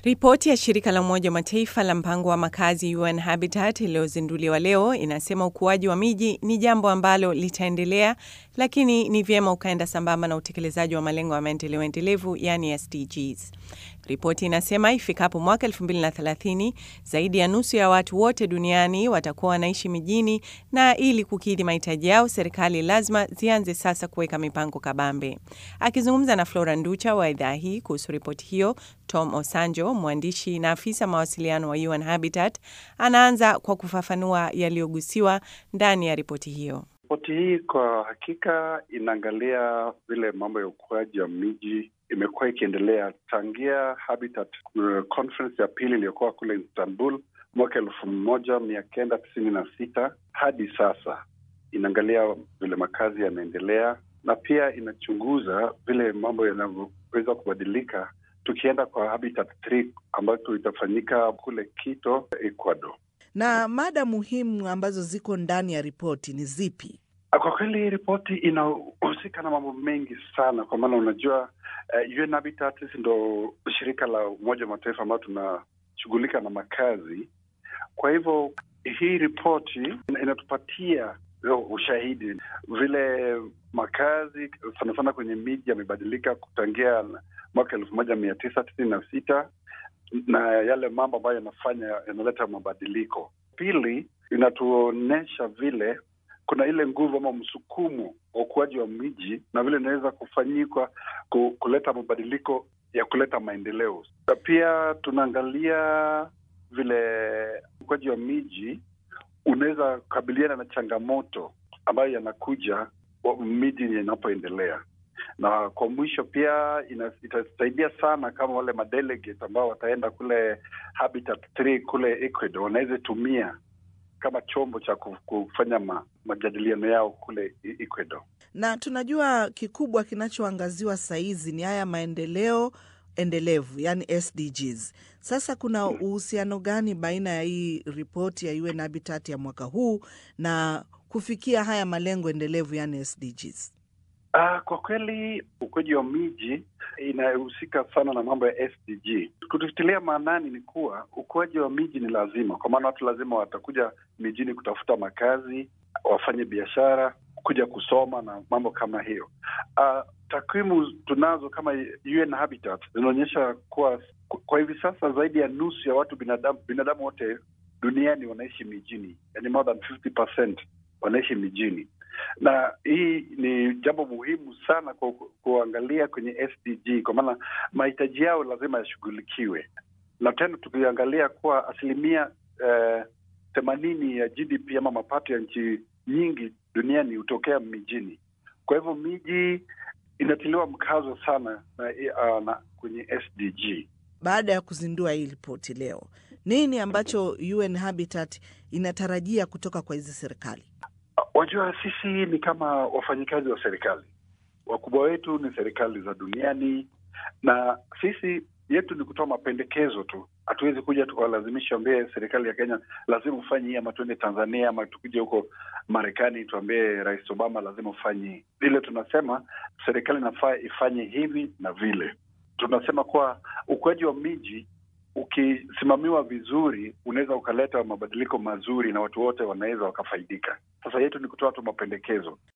Ripoti ya shirika la Umoja wa Mataifa la mpango wa makazi UN Habitat iliyozinduliwa leo inasema ukuaji wa miji ni jambo ambalo litaendelea, lakini ni vyema ukaenda sambamba na utekelezaji wa malengo ya maendeleo endelevu, yani SDGs. Ripoti inasema ifikapo mwaka 2030 zaidi ya nusu ya watu wote duniani watakuwa wanaishi mijini, na ili kukidhi mahitaji yao, serikali lazima zianze sasa kuweka mipango kabambe. Akizungumza na Flora Nducha wa idhaa hii kuhusu ripoti hiyo, Tom Osanjo, mwandishi na afisa mawasiliano wa UN Habitat, anaanza kwa kufafanua yaliyogusiwa ndani ya ripoti hiyo. Ripoti hii kwa hakika inaangalia vile mambo ya ukuaji wa miji imekuwa ikiendelea tangia Habitat conference ya pili iliyokuwa kule Istanbul mwaka elfu moja mia kenda tisini na sita hadi sasa. Inaangalia vile makazi yanaendelea na pia inachunguza vile mambo yanavyoweza kubadilika tukienda kwa Habitat 3 ambayo itafanyika kule Quito, Ecuador. Na mada muhimu ambazo ziko ndani ya ripoti ni zipi? Kwa kweli ripoti inahusika na mambo mengi sana, kwa maana unajua uh, UN Habitat sisi ndo shirika la Umoja wa Mataifa ambayo tunashughulika na makazi. Kwa hivyo hii ripoti inatupatia ushahidi vile makazi sana sana kwenye miji yamebadilika kutangia mwaka elfu moja mia tisa tisini na sita na yale mambo ambayo yanafanya yanaleta mabadiliko. Pili, inatuonyesha vile kuna ile nguvu ama msukumo wa ukuaji wa miji na vile inaweza kufanyikwa kuleta mabadiliko ya kuleta maendeleo. Na pia tunaangalia vile ukuaji wa miji unaweza kukabiliana na changamoto ambayo yanakuja miji inapoendelea na kwa mwisho pia itasaidia sana kama wale madelegate ambao wataenda kule Habitat 3 kule Ecuador wanaweza tumia kama chombo cha kufanya ma, majadiliano yao kule Ecuador. Na tunajua kikubwa kinachoangaziwa sahizi ni haya maendeleo endelevu, yani SDGs. Sasa kuna uhusiano gani baina ya hii ripoti ya UN Habitat ya mwaka huu na kufikia haya malengo endelevu, yani SDGs? Uh, kwa kweli ukuaji wa miji inahusika sana na mambo ya SDG. Kututilia maanani ni kuwa ukuaji wa miji ni lazima, kwa maana watu lazima watakuja mijini kutafuta makazi, wafanye biashara, kuja kusoma na mambo kama hiyo. Uh, takwimu tunazo kama UN Habitat zinaonyesha kuwa kwa hivi sasa zaidi ya nusu ya watu binadamu binadamu wote duniani wanaishi mijini, yani more than 50% wanaishi mijini na hii ni jambo muhimu sana kwa kuangalia kwenye SDG kwa maana mahitaji yao lazima yashughulikiwe, na tena tukiangalia kuwa asilimia themanini eh, ya GDP ama mapato ya nchi nyingi duniani hutokea mijini. Kwa hivyo miji inatiliwa mkazo sana na, uh, na kwenye SDG. Baada ya kuzindua hii ripoti leo, nini ambacho UN Habitat inatarajia kutoka kwa hizi serikali? Wajua, sisi ni kama wafanyikazi wa serikali. Wakubwa wetu ni serikali za duniani, na sisi yetu ni kutoa mapendekezo tu. Hatuwezi kuja tukawalazimisha ambie serikali ya Kenya lazima ufanye hii, ama tuende Tanzania, ama tukuje huko Marekani tuambie Rais Obama lazima ufanye hii. Ile tunasema serikali inafaa ifanye hivi na vile. Tunasema kuwa ukuaji wa miji ukisimamiwa vizuri unaweza ukaleta mabadiliko mazuri na watu wote wanaweza wakafaidika. Sasa yetu ni kutoa tu mapendekezo.